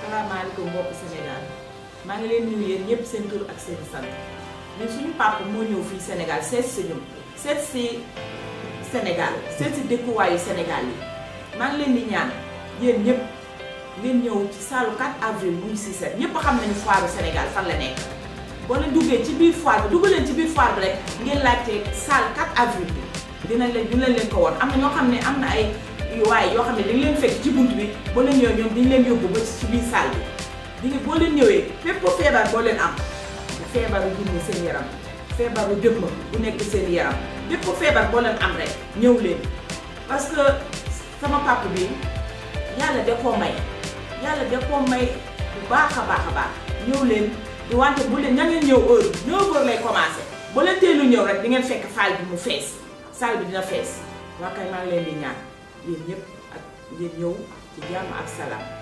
salaamaaleykum mbokki Sénégal maa ngi leen nuyu yéen ñëpp seen tur ak seen sant ñun suñu papa moo ñëw fii Sénégal seet si ñu seet si Sénégal seet si dëkkuwaayu Sénégal yi maa ngi leen di ñaan yéen ñëpp ngeen ñëw ci saalu 4 avril muy si set ñëpp xam nañu foire Sénégal fan la nekk boo leen duggee ci biir foire bi dugg leen ci biir foire bi rek ngeen laajte salle 4 avril bi dina leen dina leen ko woon am na ñoo xam ne am na ay waaye yoo xam ne dañ leen fekk ci bunt bi boo leen ñëwee ñoom dañ leen yóbbu ba ci biir salle bi di boo leen ñëwee fépp feebar boo leen am feebaru junni seen yaram feebaru dëmm bu nekk seen yaram bépp feebar boo leen am rek ñëw leen parce que sama papa bi yàlla da koo may yàlla da koo may bu baax a baax a baax ñëw leen di wante bu leen ña ngeen ñëw heure 9 heures lay commencé boo leen teelu ñëw rek di ngeen fekk salle bi mu fees salle bi dina fees waa kay maa ngi leen di ñaan yéen ñëpp ak ngeen ñëw ci jàmm ak salaam